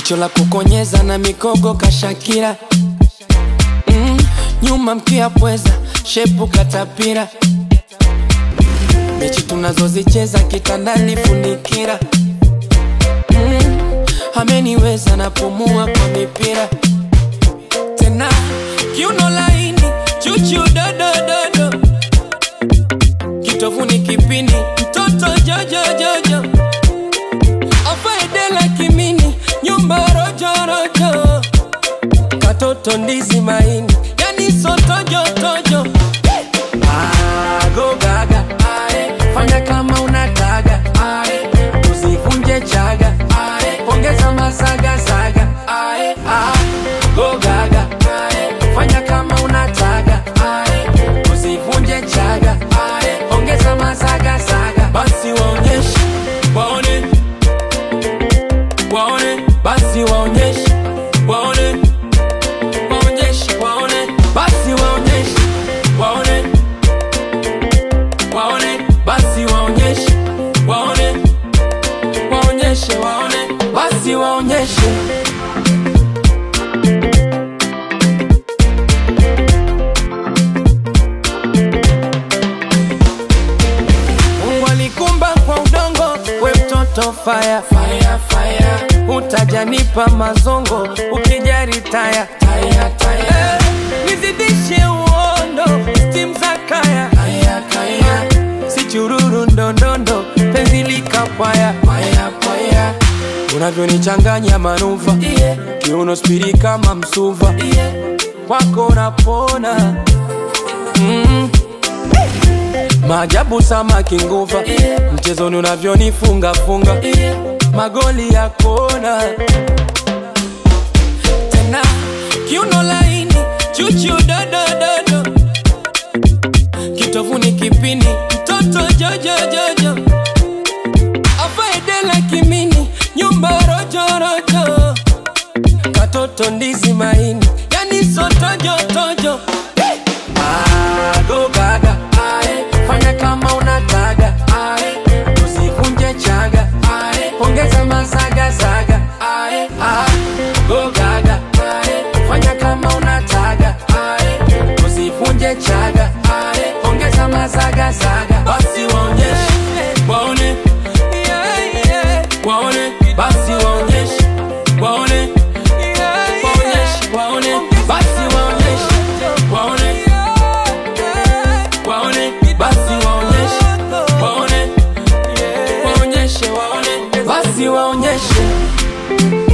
jicho la kukonyeza na mikogo kashakira mm, nyuma mkia pweza shepu katapira mechi tunazozicheza kitandani funikira mm, ameniweza napumua kwa mipira tena kiuno laini chuchu dodododo kitovuni kipini mtoto jojojojo afaedela kimini nyumba rojorojo katoto ndizi maini yani sotojotojo agogaga fanya kama unataga Ae, usivunje chaga Ae, ongeza masagasaga Ae, ah, gogaga fanya kama unataga Ae, usivunje chaga Ae, ongeza masagasaga basi waonyeshe waone waone basi waonyeshe waone waonyeshe waone basi waonyeshe waone waone basi waonyeshe waone waonyeshe waone basi waonyeshe Mungu alikumba kwa udongo, we mtoto fire, fire, fire. Utajanipa mazongo ukijari taya, taya, taya. Eh, nizidishe uondo stim za kaya, kaya, kaya. Si chururu ndondondo penzi likapwaya, paya, paya. Unavyonichanganya manuva yeah. Kiuno spiri kama msuva yeah. Kwako napona mm. Maajabu samaki nguva yeah. Mchezoni unavyonifunga funga yeah. Magoli ya kona tena kiuno laini chuchu dodododo kitovuni kipini mtoto jojojojo afaedela kimini nyumba rojorojo katoto ndizi maini yani sotojotojo hey! agogaga fanya kama unataga Ae, usivunje chaga Ae, ongeza masagasaga Ae, ah, gogaga fanya kama unataga Ae, usivunje chaga Ae, ongeza masagasaga basi waonyeshe waone waone basi waonyeshe waone waonyeshe waone basi waonyeshe waone waone basi waonyeshe waone waonyeshe waone basi waonyeshe